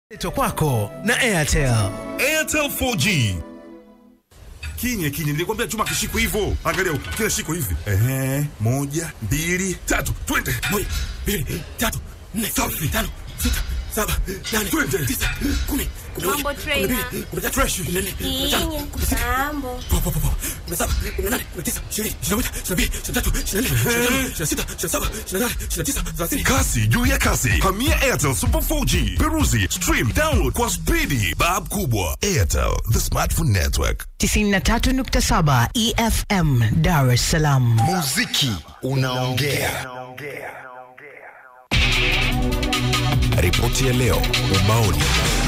Leto kwako na Airtel. Airtel 4G. Kinye kinye nilikwambia chuma kishiko hivyo. Angalia huko, kila shiko hivi. Ehe, moja, mbili, tatu, twende. Moja, mbili, tatu, nne, Safi. tano, sita, saba, nane, Twende. tisa, kumi, kumi na Mambo moja, trainer. kumi na mbili, kumi na tatu, Fresh. kumi na nne, kumi na tano, Inye, kumi na sita, mambo. po, po, po, po, kumi na saba, kumi na nane, kumi na tisa, ishirini, ishirini na moja, ishirini na mbili, ishirini na tatu, ishirini na nne, ishirini na tano, ishirini na sita, ishirini na saba, ishirini na nane, ishirini na tisa, thelathini. Kasi juu ya kasi. Hamia Airtel Super 4G. Peruzi, stream, download kwa spidi. Bab kubwa. Airtel, the smartphone network. 93.7 EFM Dar es Salaam. Muziki unaongea. Ripoti ya leo ubaoni.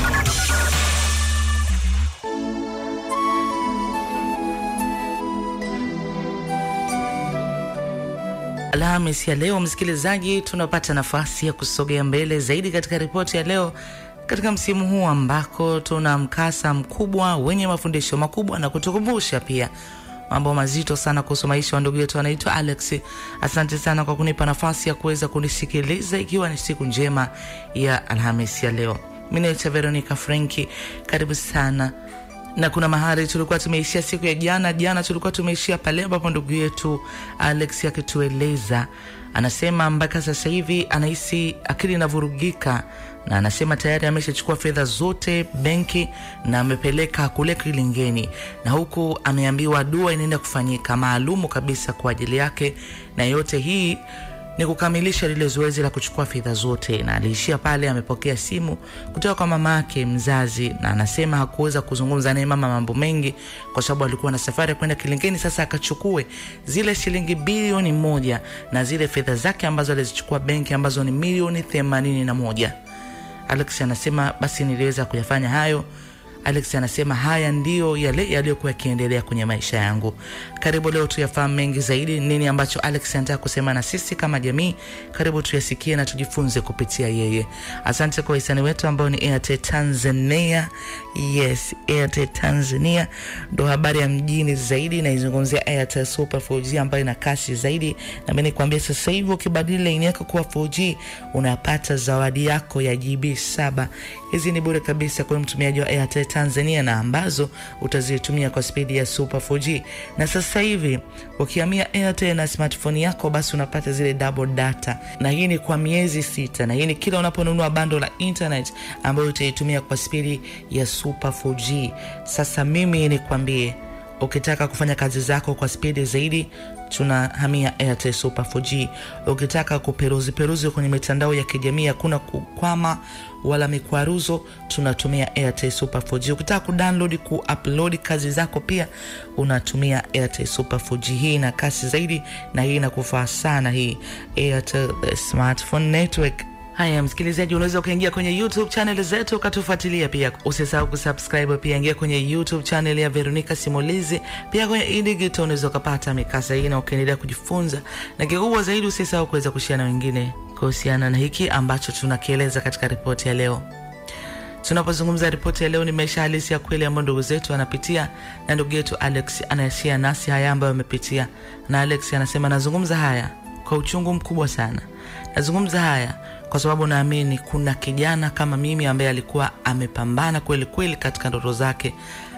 Alhamis ya leo, msikilizaji, tunapata nafasi ya kusogea mbele zaidi katika ripoti ya leo katika msimu huu ambako tuna mkasa mkubwa wenye mafundisho makubwa na kutukumbusha pia mambo mazito sana kuhusu maisha wa ndugu yetu anaitwa Alex. Asante sana kwa kunipa nafasi ya kuweza kunisikiliza ikiwa ni siku njema ya Alhamis ya leo. Mimi naitwa Veronica Frenki, karibu sana na kuna mahali tulikuwa tumeishia siku ya jana. Jana tulikuwa tumeishia pale ambapo ndugu yetu Alex akitueleza, anasema mpaka sasa hivi anahisi akili inavurugika, na anasema tayari ameshachukua fedha zote benki na amepeleka kule kilingeni, na huku ameambiwa dua inaenda kufanyika maalumu kabisa kwa ajili yake, na yote hii ni kukamilisha lile zoezi la kuchukua fedha zote, na aliishia pale. Amepokea simu kutoka kwa mama yake mzazi, na anasema hakuweza kuzungumza naye mama mambo mengi kwa sababu alikuwa na safari ya kwenda Kilingeni. Sasa akachukue zile shilingi bilioni moja na zile fedha zake ambazo alizichukua benki ambazo ni milioni themanini na moja. Alex anasema basi niliweza kuyafanya hayo. Alex anasema haya ndiyo yale yaliyokuwa yakiendelea kwenye maisha yangu. Karibu leo tuyafahamu mengi zaidi, nini ambacho Alex anataka kusema na sisi kama jamii. Karibu tuyasikie na tujifunze kupitia yeye. Asante kwa hisani wetu ambao ni Airtel Tanzania. Yes, Airtel Tanzania ndo habari ya mjini zaidi, naizungumzia Airtel Super 4G ambayo ina kasi zaidi, na mimi nikwambia sasa hivi ukibadili laini yako kuwa 4G unapata zawadi yako ya GB saba. Hizi ni bure kabisa kwa mtumiaji wa Airtel Tanzania na ambazo utazitumia kwa spidi ya Super 4G. Na sasa hivi ukihamia Airtel na smartphone yako, basi unapata zile double data, na hii ni kwa miezi sita, na hii ni kila unaponunua bando la internet ambayo utaitumia kwa spidi ya Super 4G. Sasa mimi nikwambie ukitaka kufanya kazi zako kwa spidi zaidi tunahamia Airtel Super 4G. Ukitaka kuperuzi peruzi kwenye mitandao ya kijamii hakuna kukwama wala mikwaruzo, tunatumia Airtel Super 4G. Ukitaka kudownload kuupload kazi zako pia unatumia Airtel Super 4G. Hii ina kasi zaidi na hii inakufaa sana, hii Airtel the smartphone network. Haya, msikilizaji, unaweza ukaingia kwenye YouTube channel zetu ukatufuatilia pia. Usisahau kusubscribe pia, ingia kwenye YouTube channel ya Veronica Simulizi. Pia kwenye idigito unaweza ukapata mikasa hii na ukaendelea kujifunza, na kikubwa zaidi, usisahau kuweza kushia na wengine kuhusiana na hiki ambacho tunakieleza katika ripoti ya leo. Tunapozungumza ripoti ya leo, ni maisha halisi ya kweli ambayo ndugu zetu wanapitia, na ndugu yetu Alex anayeshia nasi haya ambayo amepitia, na Alex anasema, nazungumza haya kwa uchungu mkubwa sana, nazungumza haya kwa sababu naamini kuna kijana kama mimi ambaye alikuwa amepambana kweli kweli katika ndoto zake,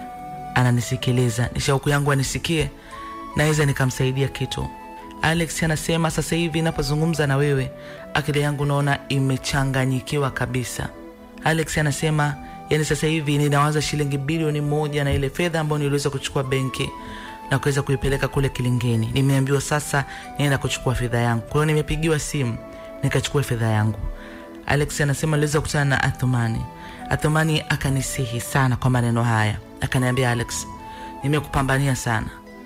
ananisikiliza. Ni shauku yangu anisikie, naweza nikamsaidia kitu. Alex anasema sasa hivi napozungumza na wewe, akili yangu naona imechanganyikiwa kabisa. Alex anasema yani, sasa hivi ninawaza shilingi bilioni moja na ile fedha ambayo niliweza kuchukua benki na kuweza kuipeleka kule Kilingeni. Nimeambiwa sasa nienda kuchukua fedha yangu, kwa hiyo nimepigiwa simu nikachukua fedha yangu. Alex anasema niliweza kukutana na Athumani. Athumani akanisihi sana kwa maneno haya, akaniambia, Alex, nimekupambania sana,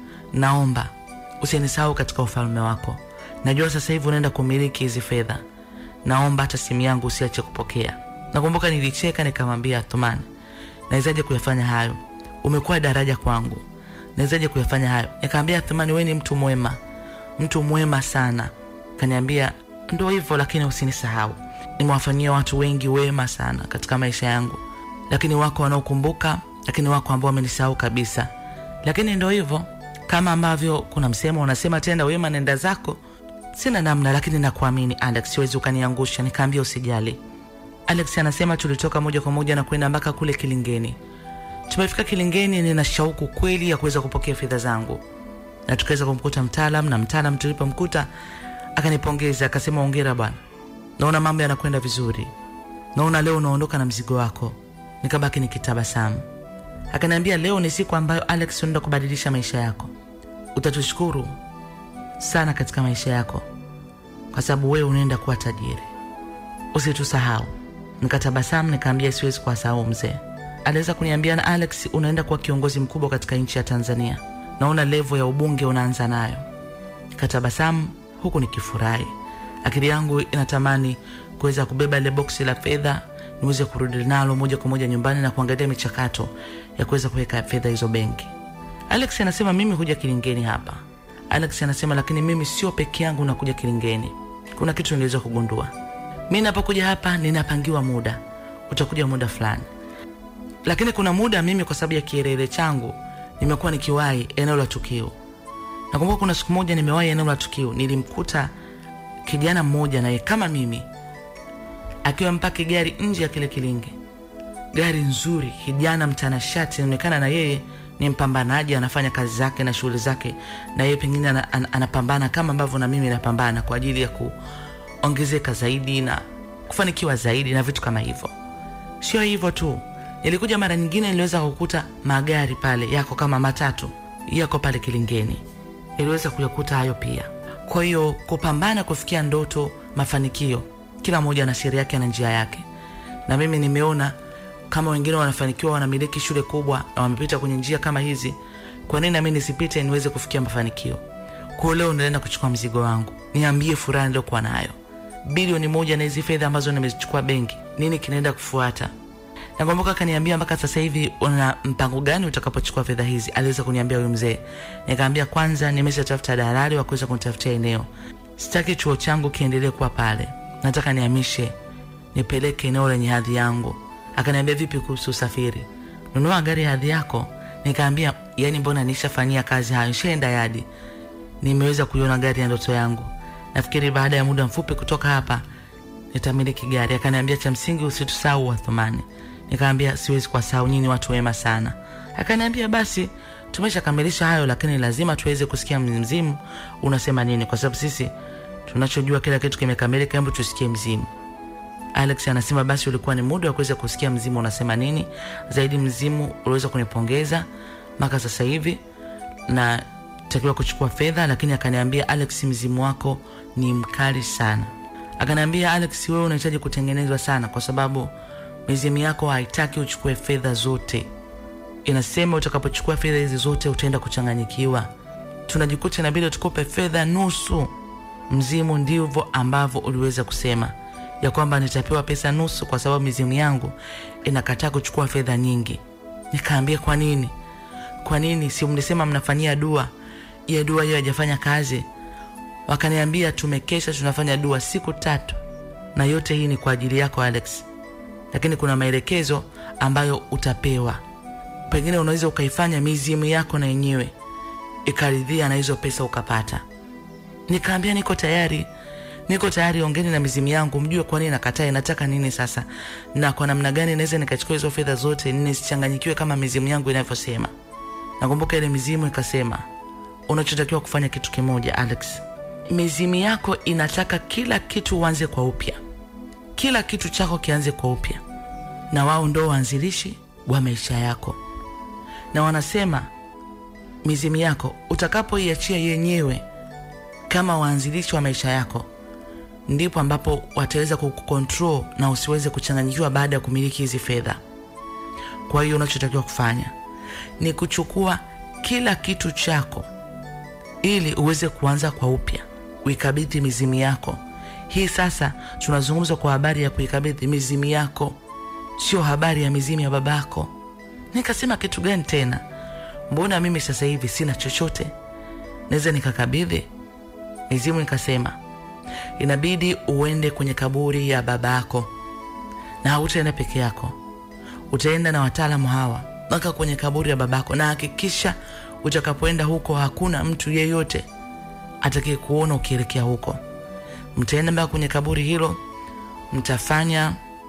naomba usinisahau katika ufalme wako. Najua sasa hivi unaenda kumiliki hizi fedha, naomba hata simu yangu usiache kupokea. Nakumbuka nilicheka nikamwambia Athumani, nawezaje kuyafanya hayo? Umekuwa daraja kwangu, nawezaje kuyafanya hayo? Nikamwambia Athumani, wewe ni mtu mwema, mtu mwema sana. Kaniambia ndo hivyo, lakini usinisahau. Nimewafanyia watu wengi wema sana katika maisha yangu, lakini wako wanaokumbuka, lakini wako ambao wamenisahau kabisa. Lakini ndo hivyo, kama ambavyo kuna msemo unasema, tenda wema nenda zako. Sina namna, lakini nakuamini Alex, siwezi ukaniangusha. Nikaambia usijali, Alex anasema tulitoka moja kwa moja na kwenda mpaka kule Kilingeni. Tumefika Kilingeni, nina shauku kweli ya kuweza kupokea fedha zangu, na tukaweza kumkuta mtaalam, na mtaalam tulipomkuta akanipongeza akasema, ongera bwana, naona mambo yanakwenda vizuri, naona leo unaondoka na mzigo wako. Nikabaki nikitabasamu. Akaniambia, leo ni siku ambayo Alex unaenda kubadilisha maisha yako, utatushukuru sana katika maisha yako kwa sababu wewe unaenda kuwa tajiri, usitusahau. Nikatabasamu nikaambia siwezi kuwasahau mzee. Aliweza kuniambia na Alex, unaenda kuwa kiongozi mkubwa katika nchi ya Tanzania, naona levo ya ubunge unaanza nayo. Nikatabasamu huku nikifurahi, akili yangu inatamani kuweza kubeba ile boksi la fedha niweze kurudi nalo moja kwa moja nyumbani na kuangalia michakato ya kuweza kuweka fedha hizo benki. Alex anasema mimi huja Kilingeni hapa. Alex anasema lakini mimi sio peke yangu nakuja Kilingeni. Kuna kitu niliweza kugundua. Mi napokuja hapa ninapangiwa muda, utakuja muda fulani, lakini kuna muda mimi kwa sababu ya kielele changu nimekuwa nikiwahi eneo la tukio. Nakumbuka kuna siku moja nimewahi eneo la tukio, nilimkuta kijana mmoja naye kama mimi akiwa mpaki gari nje ya kile kilinge, gari nzuri, kijana mtanashati, inaonekana na yeye ni mpambanaji, anafanya kazi zake na shughuli zake, na yeye pengine ana- ana- anapambana kama ambavyo na mimi napambana kwa ajili ya kuongezeka zaidi na kufanikiwa zaidi na vitu kama hivyo. Sio hivyo tu, nilikuja mara nyingine, niliweza kukuta magari pale yako kama matatu yako pale Kilingeni, niliweza kuyakuta hayo pia. Kwa hiyo kupambana kufikia ndoto, mafanikio, kila mmoja na sheria yake na njia yake, na mimi nimeona kama wengine wanafanikiwa, wanamiliki shule kubwa na wamepita kwenye njia kama hizi, kwa nini nami nisipite niweze kufikia mafanikio? Kwa hiyo leo naenda kuchukua mzigo wangu, niambie furaha niliokuwa nayo, bilioni moja na hizi fedha ambazo nimezichukua benki, nini kinaenda kufuata? Nakumbuka akaniambia mpaka sasa hivi una mpango gani utakapochukua fedha hizi? Aliweza kuniambia huyu mzee. Nikaambia kwanza, nimeshatafuta dalali wa kuweza kunitafutia eneo. Sitaki chuo changu kiendelee kuwa pale, nataka nihamishe, nipeleke eneo lenye hadhi yangu. Akaniambia vipi kuhusu usafiri? Nunua gari ya hadhi yako. Nikaambia yani, mbona nishafanyia kazi hayo, nishaenda yadi, nimeweza kuiona gari ya ndoto yangu. Nafikiri baada ya muda mfupi kutoka hapa nitamiliki gari. Akaniambia cha msingi usitusahau Wathumani. Nikaambia siwezi kuwasahau nyinyi, watu wema sana. Akaniambia basi tumeshakamilisha hayo, lakini lazima tuweze kusikia mzimu unasema nini, kwa sababu sisi tunachojua kila kitu kimekamilika, hebu tusikie mzimu. Alex anasema basi ulikuwa ni muda wa kuweza kusikia mzimu unasema nini zaidi. Mzimu uliweza kunipongeza mpaka sasa hivi na takiwa kuchukua fedha, lakini akaniambia Alex, mzimu wako ni mkali sana. Akaniambia Alex, wewe unahitaji kutengenezwa sana, kwa sababu mizimu yako haitaki uchukue fedha zote. Inasema utakapochukua fedha hizi zote utaenda kuchanganyikiwa. Tunajikuta inabidi tukupe fedha nusu. Mzimu ndivyo ambavyo uliweza kusema ya kwamba nitapewa pesa nusu, kwa sababu mizimu yangu inakataa kuchukua fedha nyingi. Nikaambia kwa nini? Kwa nini? Si mlisema mnafanyia dua? Ya dua hiyo haijafanya kazi. Wakaniambia tumekesha tunafanya dua siku tatu, na yote hii ni kwa ajili yako Alex, lakini kuna maelekezo ambayo utapewa. Pengine unaweza ukaifanya mizimu yako na yenyewe ikaridhia na hizo pesa ukapata. Nikaambia niko tayari, niko tayari, ongeni na mizimu yangu, mjue kwa nini nakataa, inataka nini sasa, na kwa namna gani naweza nikachukua hizo fedha zote nisichanganyikiwe kama mizimu yangu inavyosema. Nakumbuka ile mizimu ikasema, unachotakiwa kufanya kitu kimoja Alex, mizimu yako inataka kila kitu uanze kwa upya, kila kitu chako kianze kwa upya, na wao ndo waanzilishi wa maisha yako, na wanasema mizimu yako utakapoiachia yenyewe kama waanzilishi wa maisha yako, ndipo ambapo wataweza kukukontrol na usiweze kuchanganyikiwa baada ya kumiliki hizi fedha. Kwa hiyo unachotakiwa kufanya ni kuchukua kila kitu chako ili uweze kuanza kwa upya, uikabidhi mizimu yako. Hii sasa tunazungumza kwa habari ya kuikabidhi mizimu yako, sio habari ya mizimu ya babako. Nikasema kitu gani tena? Mbona mimi sasa hivi sina chochote naweza nikakabidhi mizimu? Nikasema inabidi uende kwenye kaburi ya babako, na hautaenda peke yako, utaenda na wataalamu hawa mpaka kwenye kaburi ya babako, na hakikisha utakapoenda huko hakuna mtu yeyote atakaye kuona ukielekea huko. Mtaenda mpaka kwenye kaburi hilo, mtafanya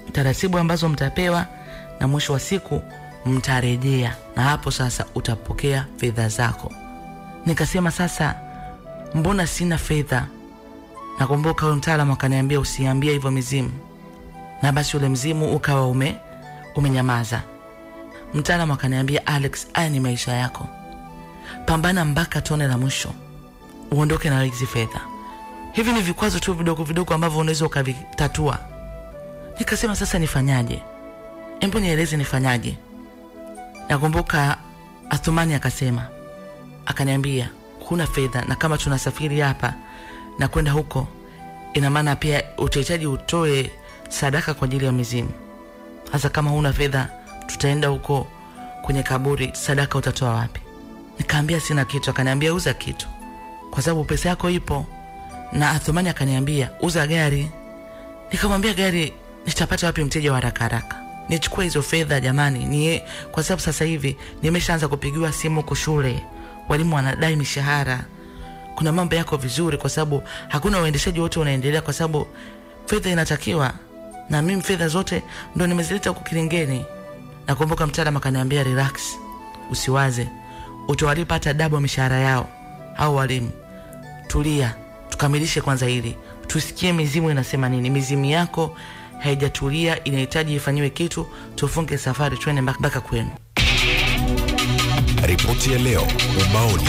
taratibu ambazo mtapewa na mwisho wa siku mtarejea na hapo sasa utapokea fedha zako nikasema sasa mbona sina fedha nakumbuka huyo mtaalamu akaniambia usiambie hivyo mizimu na basi ule mzimu ukawa ume umenyamaza mtaalamu akaniambia alex haya ni maisha yako pambana mpaka tone la mwisho uondoke na hizi fedha hivi ni vikwazo tu vidogo vidogo ambavyo unaweza ukavitatua nikasema sasa nifanyaje embo nieleze nifanyaje nakumbuka athumani akasema akaniambia huna fedha na kama tunasafiri hapa na kwenda huko ina maana pia utahitaji utoe sadaka kwa ajili ya mizimu hasa kama huna fedha tutaenda huko kwenye kaburi sadaka utatoa wapi nikaambia sina kitu akaniambia uza kitu kwa sababu pesa yako ipo na athumani akaniambia uza gari nikamwambia gari nitapata wapi mteja wa haraka haraka nichukue hizo fedha jamani ni kwa sababu sasa hivi nimeshaanza kupigiwa simu huko shule walimu wanadai mishahara kuna mambo yako vizuri kwa sababu hakuna uendeshaji wote unaendelea kwa sababu fedha inatakiwa na mimi fedha zote ndo nimezileta huku kilingeni nakumbuka mtaalam akaniambia relax usiwaze utawalipa hata dabo mishahara yao au walimu tulia tukamilishe kwanza hili tusikie mizimu inasema nini mizimu yako haijatulia inahitaji ifanyiwe kitu tufunge safari twende mpaka mpaka kwenu Ripoti ya leo ubaoni.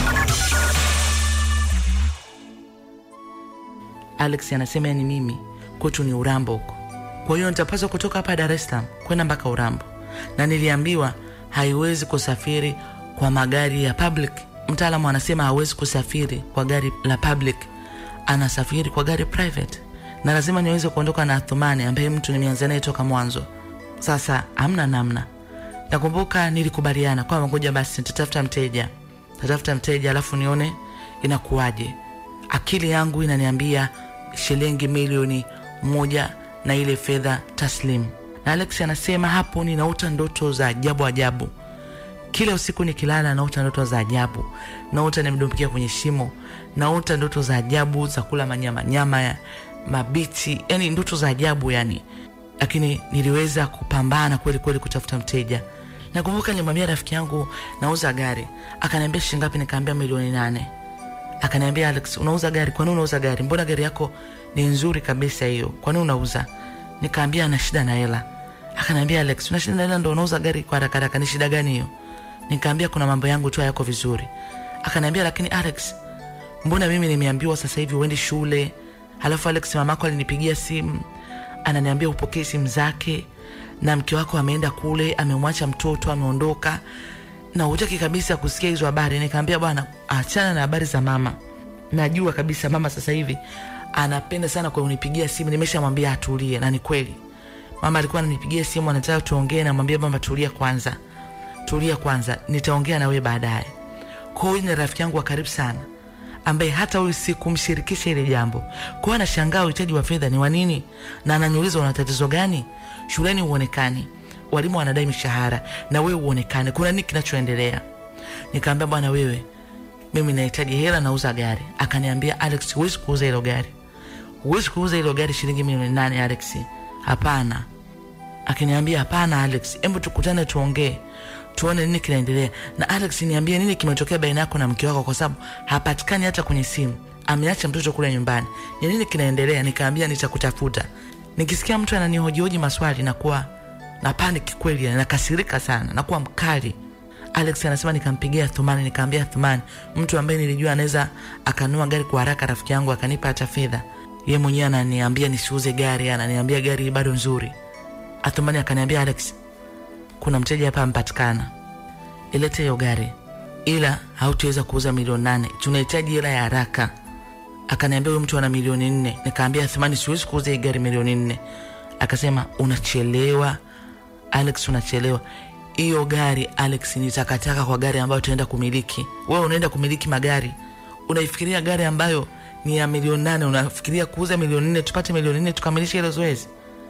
alex anasema ni mimi kwetu ni urambo huko kwa hiyo nitapaswa kutoka hapa dar es salaam kwenda mpaka urambo na niliambiwa haiwezi kusafiri kwa magari ya public mtaalamu anasema hawezi kusafiri kwa gari la public anasafiri kwa gari private na lazima niweze kuondoka na athumani ambaye mtu nimeanza naye toka mwanzo sasa hamna namna nakumbuka nilikubaliana kwamba ngoja basi nitatafuta mteja tatafuta mteja alafu nione inakuwaje akili yangu inaniambia shilingi milioni moja na ile fedha taslim na alex anasema hapo ninaota ndoto za ajabu ajabu kila usiku nikilala naota ndoto za ajabu naota nimedumbukia kwenye shimo naota ndoto za ajabu za kula manyama nyama ya mabichi yani ndoto za ajabu yani lakini niliweza kupambana kweli kweli kutafuta mteja nakumbuka nilimwambia rafiki yangu nauza gari akaniambia shingapi nikaambia milioni nane akaniambia alex unauza gari kwani unauza gari mbona gari yako ni nzuri kabisa hiyo kwani unauza nikaambia ana shida na hela akaniambia alex una shida na hela ndo unauza gari kwa haraka haraka ni shida gani hiyo nikaambia kuna mambo yangu tu hayako vizuri akaniambia lakini alex mbona mimi nimeambiwa sasa hivi uendi shule halafu alex mamako alinipigia simu ananiambia upokee simu zake na mke wako ameenda kule amemwacha mtoto ameondoka na hutaki kabisa kusikia hizo habari nikaambia bwana achana na habari za mama najua kabisa mama sasa hivi anapenda sana kwa unipigia simu nimeshamwambia atulie na ni kweli mama alikuwa ananipigia simu anataka tuongee namwambia mama tulia kwanza tulia kwanza nitaongea na wewe baadaye kwa hiyo ni rafiki yangu wa karibu sana ambaye hata huyu sikumshirikisha ile jambo kwa hiyo anashangaa uhitaji wa fedha ni wa nini na ananiuliza una tatizo gani shuleni huonekani walimu wanadai mishahara na wewe uonekane kuna nini kinachoendelea nikaambia bwana wewe mimi nahitaji hela nauza gari akaniambia alex huwezi kuuza hilo gari huwezi kuuza hilo gari shilingi milioni nane alex hapana akiniambia hapana alex hebu tukutane tuongee tuone nini kinaendelea na alex niambie nini kimetokea baina yako na mke wako kwa sababu hapatikani hata kwenye simu ameacha mtoto kule nyumbani ni nini kinaendelea nikaambia nitakutafuta nikisikia mtu ananihojihoji maswali nakuwa na panic kweli yani, nakasirika sana nakuwa mkali alex anasema nikampigia thumani nikaambia thumani mtu ambaye nilijua anaweza akanua gari kwa haraka rafiki yangu akanipa hata fedha ye mwenyewe ananiambia nisiuze gari ananiambia gari bado nzuri athumani akaniambia alex kuna mteja hapa ampatikana ilete hiyo gari ila hautaweza kuuza milioni nane tunahitaji hela ya haraka akaniambia huyu mtu ana milioni nne nikaambia thumani siwezi kuuza hii gari milioni nne akasema unachelewa alex unachelewa hiyo gari alex ni takataka kwa gari ambayo tunaenda kumiliki wewe unaenda kumiliki magari unaifikiria gari ambayo ni ya milioni nane unafikiria kuuza milioni nne tupate milioni nne tukamilishe hilo zoezi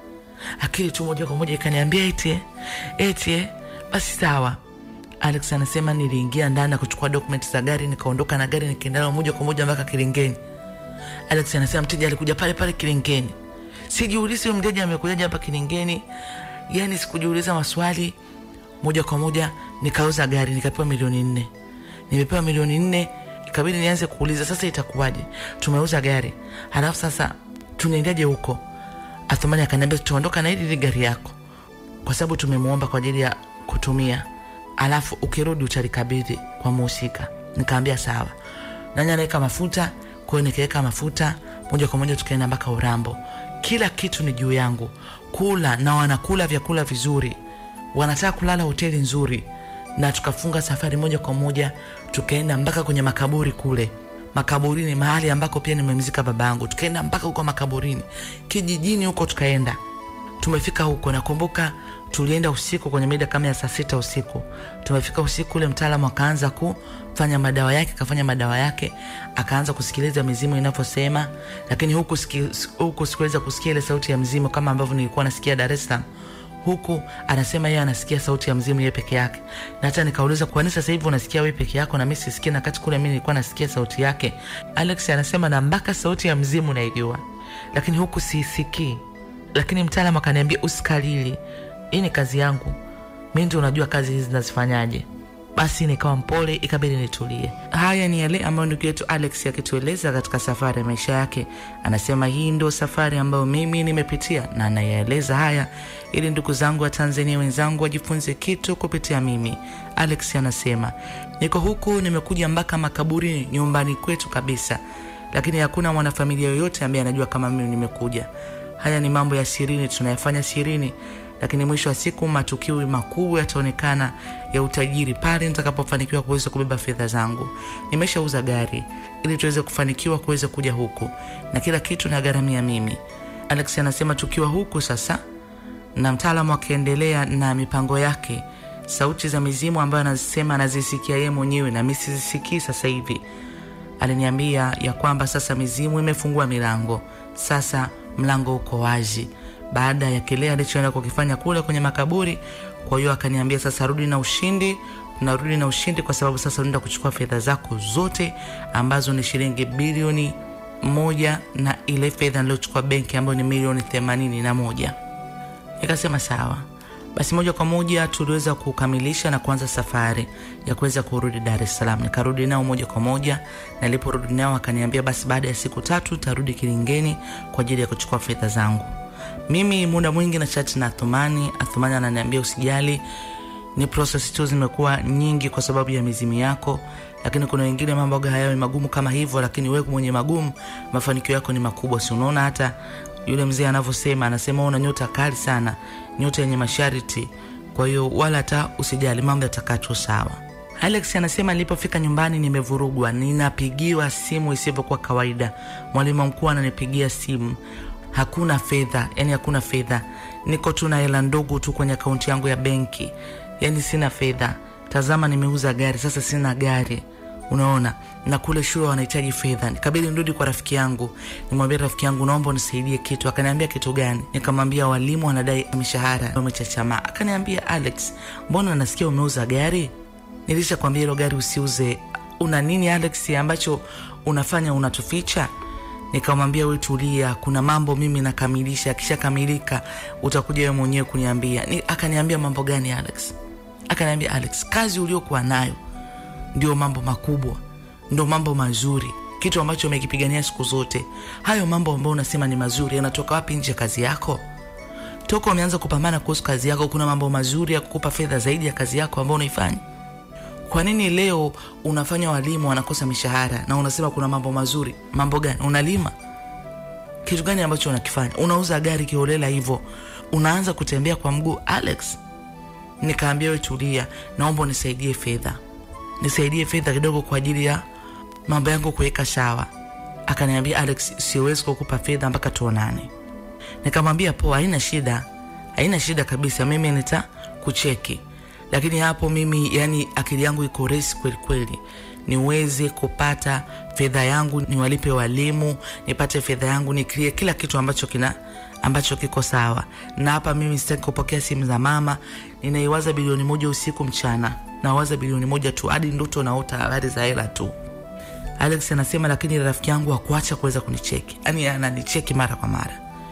akili tu moja kwa moja ikaniambia eti eti basi sawa alex anasema niliingia ndani na kuchukua dokumenti za gari nikaondoka na gari nikaenda nalo moja kwa moja mpaka kilingeni alex anasema mteja alikuja pale pale kilingeni sijiulizi huyu mteja amekujaje hapa kilingeni yani sikujiuliza maswali moja kwa moja nikauza gari nikapewa milioni nne nimepewa milioni nne ikabidi nianze kuuliza sasa itakuwaje tumeuza gari halafu sasa tunaendaje huko athumani akaniambia tuondoka na hili hili gari yako kwa sababu tumemwomba kwa ajili ya kutumia alafu ukirudi utalikabidhi kwa muhusika nikaambia sawa nani anaweka mafuta kwa hiyo nikaweka mafuta moja kwa moja tukaenda mpaka urambo kila kitu ni juu yangu kula na wanakula vyakula vizuri wanataka kulala hoteli nzuri na tukafunga safari moja kwa moja tukaenda mpaka kwenye makaburi kule makaburini mahali ambako pia nimemzika baba yangu tukaenda mpaka huko makaburini kijijini huko tukaenda tumefika huko nakumbuka tulienda usiku kwenye mida kama ya saa sita usiku tumefika usiku ule mtaalamu akaanza kufanya madawa yake akafanya madawa yake akaanza kusikiliza mizimu inavyosema lakini huku, siki, huku sikuweza kusikia ile sauti ya mzimu kama ambavyo nilikuwa nasikia dar es salaam huku anasema yeye anasikia sauti ya mzimu yeye peke yake na hata nikauliza kwani sasa hivi unasikia wewe peke yako na mimi sisikii na kati kule mimi nilikuwa nasikia sauti yake alex anasema na mpaka sauti ya mzimu naijua lakini huku siisikii lakini mtaalam akaniambia usikalili hii ni kazi yangu mi ndio unajua kazi hizi nazifanyaje basi nikawa mpole ikabidi nitulie haya ni yale ambayo ndugu yetu alex akitueleza katika safari ya maisha yake anasema hii ndo safari ambayo mimi nimepitia na anayaeleza haya ili ndugu zangu wa tanzania wenzangu wajifunze kitu kupitia mimi alex anasema niko huku nimekuja mpaka makaburini nyumbani kwetu kabisa lakini hakuna mwanafamilia yoyote ambaye anajua kama mimi nimekuja haya ni mambo ya sirini tunayafanya sirini lakini mwisho wa siku matukio makubwa yataonekana ya utajiri pale nitakapofanikiwa kuweza kubeba fedha zangu nimeshauza gari ili tuweze kufanikiwa kuweza kuja huku na kila kitu nagharamia mimi alex anasema tukiwa huku sasa na mtaalamu akiendelea na mipango yake sauti za mizimu ambayo anasema anazisikia yeye mwenyewe na mi sizisikii sasa hivi aliniambia ya kwamba sasa mizimu imefungua milango sasa mlango uko wazi baada ya kile alichoenda kukifanya kule kwenye makaburi kwa hiyo akaniambia sasa rudi na ushindi narudi na ushindi kwa sababu sasa unaenda kuchukua fedha zako zote ambazo ni shilingi bilioni moja na ile fedha niliochukua benki ambayo ni milioni themanini na moja nikasema sawa basi moja kwa moja tuliweza kukamilisha na kuanza safari ya kuweza kurudi dar es salaam nikarudi nao moja kwa moja na niliporudi nao akaniambia basi baada ya siku tatu tarudi kilingeni kwa ajili ya kuchukua fedha zangu mimi muda mwingi na chati na athumani athumani ananiambia usijali ni proses tu zimekuwa nyingi kwa sababu ya mizimu yako lakini kuna wengine mambo hayawi magumu kama hivyo lakini wewe mwenye magumu mafanikio yako ni makubwa si unaona hata yule mzee anavyosema anasema una nyota kali sana nyota yenye masharti kwa hiyo wala hata usijali mambo yatakaa tu sawa alex anasema nilipofika nyumbani nimevurugwa ninapigiwa simu isivyokuwa kawaida mwalimu mkuu ananipigia simu hakuna fedha yani hakuna fedha niko tu na hela ndogo tu kwenye akaunti yangu ya benki yani sina fedha tazama nimeuza gari sasa sina gari unaona na kule shule wanahitaji fedha nikabidi nirudi kwa rafiki yangu nimwambia rafiki yangu naomba unisaidie kitu akaniambia kitu gani nikamwambia walimu wanadai mishahara wamechachamaa akaniambia alex mbona nasikia umeuza gari nilisha kwambia hilo gari usiuze una nini alex ambacho unafanya unatuficha nikamwambia we tulia kuna mambo mimi nakamilisha akishakamilika utakuja wewe mwenyewe kuniambia Ni, akaniambia mambo gani alex akaniambia alex kazi uliokuwa nayo ndio mambo makubwa ndio mambo mazuri kitu ambacho umekipigania siku zote hayo mambo ambayo unasema ni mazuri yanatoka wapi nje ya kazi yako toka umeanza kupambana kuhusu kazi yako kuna mambo mazuri ya kukupa fedha zaidi ya kazi yako ambayo unaifanya kwa nini leo unafanya walimu wanakosa mishahara na unasema kuna mambo mazuri mambo gani unalima kitu gani ambacho unakifanya unauza gari kiholela hivyo unaanza kutembea kwa mguu alex nikaambia we tulia naomba unisaidie fedha nisaidie fedha kidogo kwa ajili ya mambo yangu kuweka sawa akaniambia alex siwezi kukupa fedha mpaka tuonane nikamwambia poa haina shida haina shida kabisa mimi nita kucheki lakini hapo mimi yani akili yangu iko resi kweli kweli niweze kupata fedha yangu niwalipe walimu nipate fedha yangu niklie kila kitu ambacho kina ambacho kiko sawa na hapa mimi sitaki kupokea simu za mama ninaiwaza bilioni moja usiku mchana nawaza bilioni moja tu hadi ndoto naota habari za hela tu alex anasema lakini rafiki yangu akuacha kuweza kunicheki yani ananicheki mara kwa mara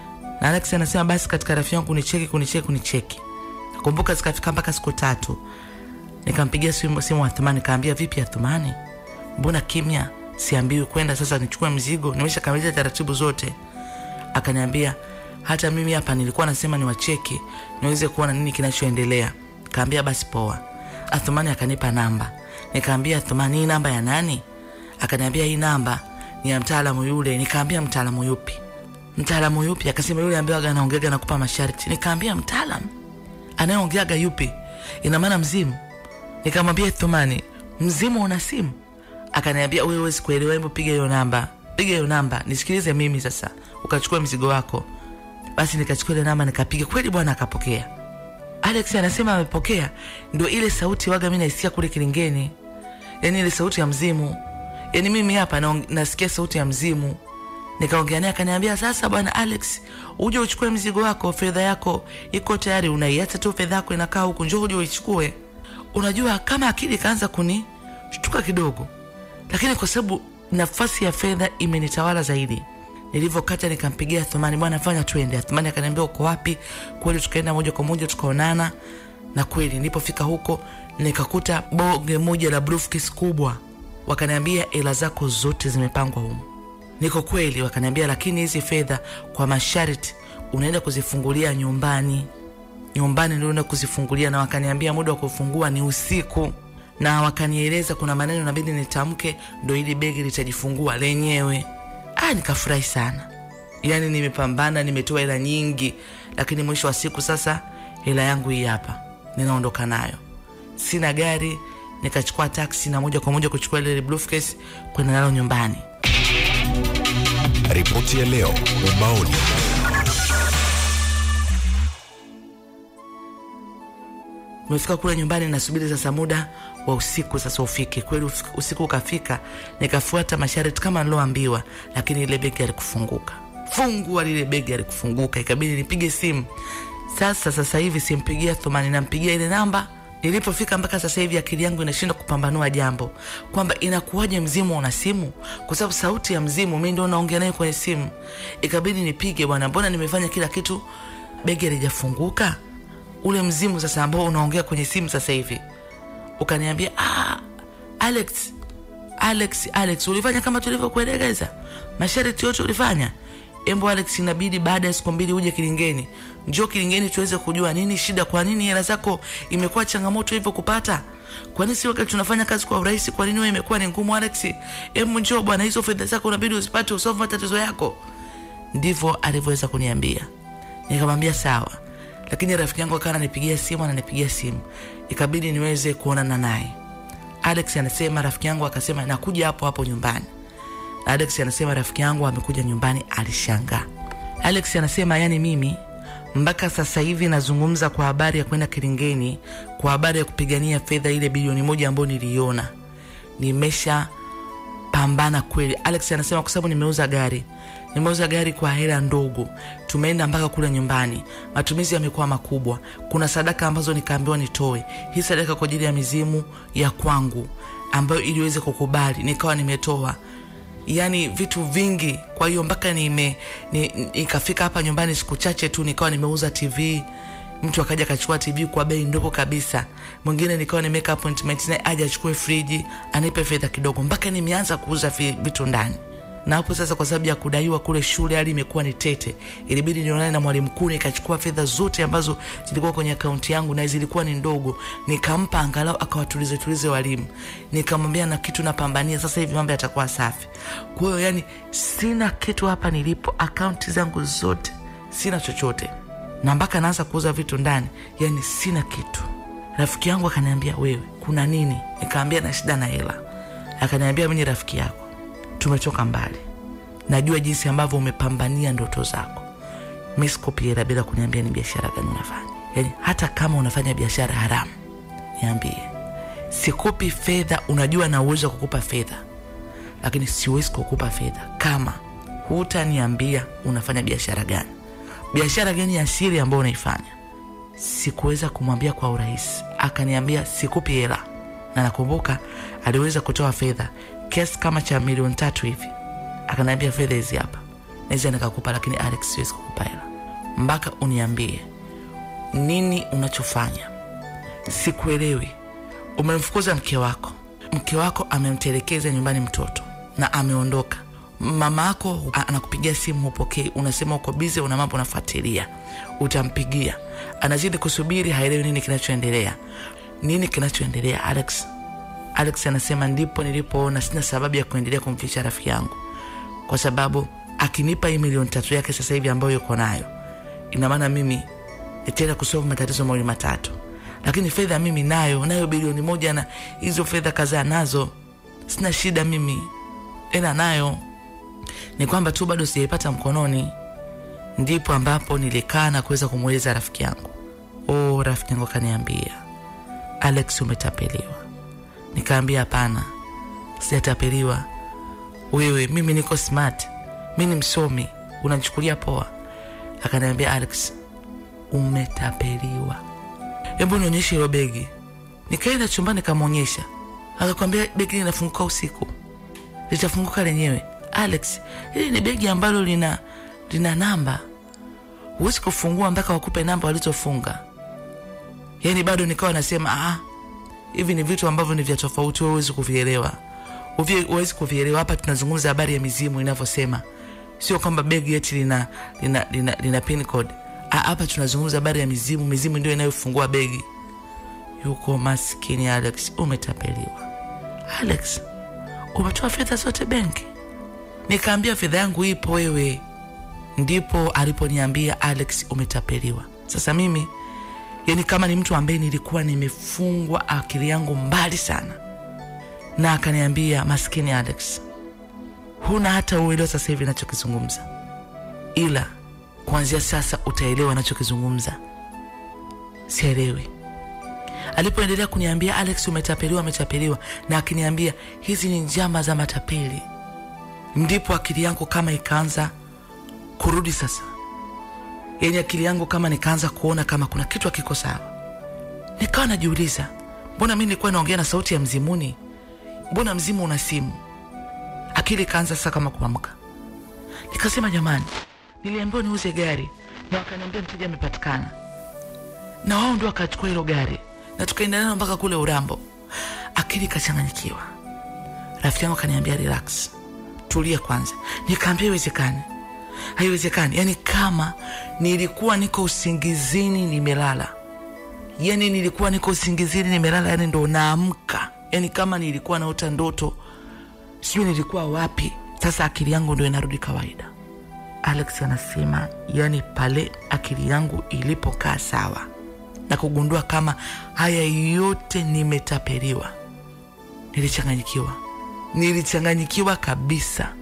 na alex anasema basi katika rafiki yangu kunicheki kunicheki kunicheki kumbuka zikafika mpaka siku tatu nikampigia simu, simu athumani nikaambia vipi athumani mbona kimya siambiwi kwenda sasa nichukue mzigo nimeshakamilisha taratibu zote akaniambia hata mimi hapa nilikuwa nasema niwacheki niweze kuona nini kinachoendelea kaambia basi poa athumani akanipa namba nikaambia athumani hii namba ya nani akaniambia hii namba ni ya mtaalamu yule nikaambia mtaalamu yupi mtaalamu yupi akasema yule ambaye anaongeaga nakupa masharti nikaambia mtaalamu anayeongeaga yupi ina maana mzimu nikamwambia thumani mzimu una simu akaniambia wewe huwezi kuelewa hebu piga hiyo namba piga hiyo namba nisikilize mimi sasa ukachukua mzigo wako basi nikachukua ile namba nikapiga kweli bwana akapokea alex anasema amepokea ndio ile sauti waga mi naisikia kule kilingeni yaani ile sauti ya mzimu yaani mimi hapa naong- nasikia sauti ya mzimu nikaongea naye akaniambia sasa bwana alex uje uchukue mzigo wako fedha yako iko tayari unaiacha tu fedha yako inakaa huku njoo uje uichukue unajua kama akili ikaanza kunishtuka kidogo lakini kwa sababu nafasi ya fedha imenitawala zaidi nilivyokata nikampigia thumani bwana fanya tuende thumani akaniambia uko wapi kweli tukaenda moja kwa moja tukaonana na kweli nilipofika huko nikakuta boge moja la briefcase kubwa wakaniambia hela zako zote zimepangwa humu niko kweli wakaniambia lakini hizi fedha kwa masharti unaenda kuzifungulia nyumbani nyumbani ndio unaenda kuzifungulia na wakaniambia muda wa kufungua ni usiku na wakanieleza kuna maneno nabidi nitamke ndo ili begi litajifungua lenyewe ah, nikafurahi sana yaani nimepambana nimetoa hela nyingi lakini mwisho wa siku sasa hela yangu hii hapa ninaondoka nayo sina gari nikachukua taksi na moja kwa moja kuchukua ile briefcase kwenda nalo nyumbani Ripoti ya leo ubaoni. umefika kule nyumbani nasubiri sasa muda wa usiku sasa ufike kweli ufik- usiku ukafika nikafuata masharti kama niloambiwa lakini ile begi alikufunguka fungua lile begi alikufunguka ikabidi nipige simu sasa sasa hivi simpigia thumani nampigia ile namba ilipofika mpaka sasa hivi akili yangu inashindwa kupambanua jambo kwamba inakuwaje mzimu una simu kwa sababu sauti ya mzimu mi ndo naongea naye kwenye simu ikabidi nipige bwana mbona nimefanya kila kitu begi alijafunguka ule mzimu sasa ambao unaongea kwenye simu sasa hivi ukaniambia ah, alex alex alex ulifanya kama tulivyokuelekeza masharti yote ulifanya embo alex inabidi baada ya siku mbili uje kilingeni njoo kilingeni tuweze kujua nini shida kwa nini hela zako imekuwa changamoto hivyo kupata kwa nini si wakati tunafanya kazi kwa urahisi kwa nini wewe imekuwa ni ngumu alex embu njoo bwana hizo fedha zako unabidi uzipate usolve matatizo yako ndivyo alivyoweza kuniambia nikamwambia sawa lakini rafiki yangu akawa ananipigia simu ananipigia simu ikabidi niweze kuonana naye alex anasema rafiki yangu akasema nakuja hapo hapo nyumbani na alex anasema rafiki yangu amekuja nyumbani alishangaa alex anasema yani mimi mpaka sasa hivi nazungumza kwa habari ya kwenda kilingeni kwa habari ya kupigania fedha ile bilioni moja ambayo niliiona nimesha pambana kweli alex anasema kwa sababu nimeuza gari nimeuza gari kwa hela ndogo tumeenda mpaka kule nyumbani matumizi yamekuwa makubwa kuna sadaka ambazo nikaambiwa nitoe hii sadaka kwa ajili ya mizimu ya kwangu ambayo iliweze kukubali nikawa nimetoa yaani vitu vingi kwa hiyo mpaka nime ni- nikafika hapa nyumbani siku chache tu nikawa nimeuza tv mtu akaja akachukua tv kwa bei ndogo kabisa mwingine nikawa nimeweka appointment naye aje achukue friji anipe fedha kidogo mpaka nimeanza kuuza vi- vitu ndani na hapo sasa kwa sababu ya kudaiwa kule shule hali imekuwa ni tete ilibidi nionane na mwalimu mkuu nikachukua fedha zote ambazo zilikuwa kwenye akaunti yangu na zilikuwa ni ndogo nikampa angalau akawatulize tulize walimu nikamwambia na kitu napambania sasa hivi mambo yatakuwa safi kwa hiyo yani sina kitu hapa nilipo akaunti zangu zote sina chochote na mpaka naanza kuuza vitu ndani yani sina kitu rafiki yangu akaniambia wewe kuna nini nikaambia na shida na hela akaniambia mi ni rafiki yako tumetoka mbali najua jinsi ambavyo umepambania ndoto zako mi sikopi hela bila kuniambia ni biashara gani unafanya yani hata kama unafanya biashara haramu niambie sikopi fedha unajua na uwezo wa kukupa fedha lakini siwezi kukupa fedha kama hutaniambia unafanya biashara gani biashara gani ya siri ambayo unaifanya sikuweza kumwambia kwa urahisi akaniambia sikupi hela na nakumbuka aliweza kutoa fedha kiasi kama cha milioni tatu hivi akaniambia fedha hizi hapa naweza nikakupa lakini alex siwezi kukupa hela mpaka uniambie nini unachofanya. Sikuelewi. Umemfukuza mke wako, mke wako amemtelekeza nyumbani mtoto na ameondoka. Mama yako a- anakupigia simu, hupokei, unasema uko bize, una mambo unafuatilia, utampigia, anazidi kusubiri, haelewi nini kinachoendelea. Nini kinachoendelea Alex? Alex anasema ndipo nilipoona sina sababu ya kuendelea kumficha rafiki yangu, kwa sababu akinipa hii milioni tatu yake sasa hivi ambayo yuko nayo, ina maana mimi nitaenda kusolve matatizo mawili matatu, lakini fedha mimi nayo nayo bilioni moja na hizo fedha kadhaa nazo, sina shida mimi, ena nayo ni kwamba tu bado sijaipata mkononi. Ndipo ambapo nilikaa na kuweza kumweleza rafiki yangu. Oh, rafiki yangu akaniambia, Alex, umetapeliwa. Nikaambia hapana, sijatapeliwa. Wewe, mimi niko smart, mi ni msomi, unanichukulia poa. Akaniambia, Alex, umetapeliwa, hebu nionyeshe hilo begi. Nikaenda chumbani nikamwonyesha, akakwambia begi linafunguka usiku, litafunguka lenyewe. Alex, hili ni begi ambalo lina lina namba, huwezi kufungua mpaka wakupe namba walizofunga. Yani bado nikawa nasema ah, hivi ni vitu ambavyo ni vya tofauti, wewe huwezi kuvielewa, Uvie- huwezi kuvielewa. Hapa tunazungumza habari ya mizimu inavyosema, sio kwamba begi eti lina, lina, lina, lina pin code. Ah, Hapa tunazungumza habari ya mizimu, mizimu ndio inayofungua begi. Yuko maskini Alex, umetapeliwa. Alex, umetoa fedha zote benki? Nikaambia fedha yangu ipo wewe. Ndipo aliponiambia Alex, umetapeliwa. Sasa mimi yani kama ni mtu ambaye nilikuwa nimefungwa akili yangu mbali sana, na akaniambia maskini Alex, huna hata uelewa sasa hivi nachokizungumza, ila kuanzia sasa utaelewa nachokizungumza. Sielewi. Alipoendelea kuniambia Alex, umetapeliwa, umetapeliwa, na akiniambia hizi ni njama za matapeli, ndipo akili yangu kama ikaanza kurudi sasa yenye akili yangu kama nikaanza kuona kama kuna kitu hakiko sawa. Nikawa najiuliza, mbona mi nilikuwa naongea na sauti ya mzimuni? Mbona mzimu una simu? Akili ikaanza sasa kama kuamka. Nikasema jamani, niliambiwa niuze gari na wakaniambia mteja amepatikana, na wao ndio wakachukua hilo gari na tukaenda nalo mpaka kule Urambo. Akili ikachanganyikiwa. Rafiki yangu akaniambia relax, tulia kwanza. Nikaambia iwezekani haiwezekani. Yani kama nilikuwa niko usingizini nimelala, yani nilikuwa niko usingizini nimelala, yani ndo naamka, yani kama nilikuwa naota ndoto, sijui nilikuwa wapi. Sasa akili yangu ndo inarudi kawaida. Alex anasema yani pale akili yangu ilipokaa sawa na kugundua kama haya yote nimetapeliwa, nilichanganyikiwa, nilichanganyikiwa kabisa.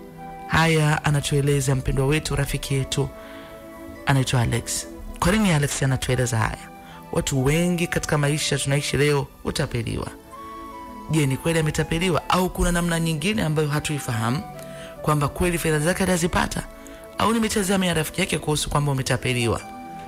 Haya anatueleza mpendwa wetu, rafiki yetu anaitwa Alex. Kwa nini Alex anatueleza haya? Watu wengi katika maisha tunaishi leo hutapeliwa. Je, ni kweli ametapeliwa au kuna namna nyingine ambayo hatuifahamu kwamba kweli fedha zake atazipata, au ni mitazamo ya rafiki yake kuhusu kwamba umetapeliwa?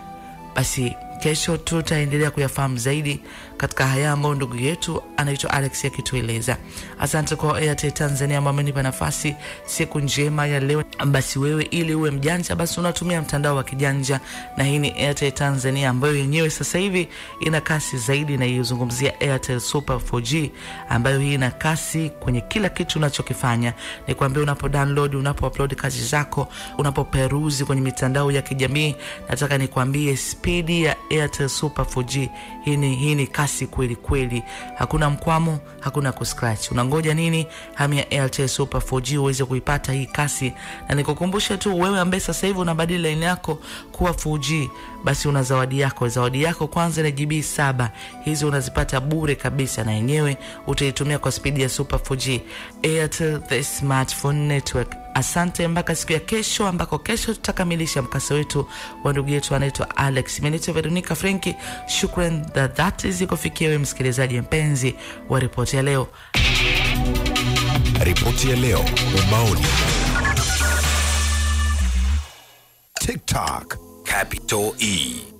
Basi kesho tutaendelea kuyafahamu zaidi katika haya ambayo ndugu yetu anaitwa Alex akitueleza. Asante kwa Airtel Tanzania ambao amenipa nafasi siku njema ya leo. Basi wewe ili uwe mjanja, basi unatumia mtandao wa kijanja, na hii ni Airtel Tanzania ambayo yenyewe sasa hivi ina kasi zaidi, na iuzungumzia Airtel Super 4G ambayo hii ina kasi kwenye kila kitu unachokifanya. Ni kuambia unapo download, unapo upload kazi zako, unapoperuzi kwenye mitandao ya kijamii, nataka nikwambie spidi ya Airtel Super 4G hii ni, hii ni kasi kweli kweli, hakuna mkwamo, hakuna kuscratch. Unangoja nini? Hamia Airtel Super 4G uweze kuipata hii kasi, na nikukumbushe tu wewe ambaye sasa hivi unabadili line yako kuwa 4G, basi una zawadi yako. Zawadi yako kwanza ni GB saba, hizi unazipata bure kabisa, na yenyewe utaitumia kwa spidi ya Super 4G. Airtel the smartphone network. Asante mpaka siku ya kesho, ambako kesho tutakamilisha mkasa wetu wa ndugu yetu anaitwa Alex. Menito Veronica Frenki, shukran za dhati zikufikia wewe msikilizaji mpenzi wa ripoti ya leo. Ripoti ya leo ubaoni. TikTok Capital E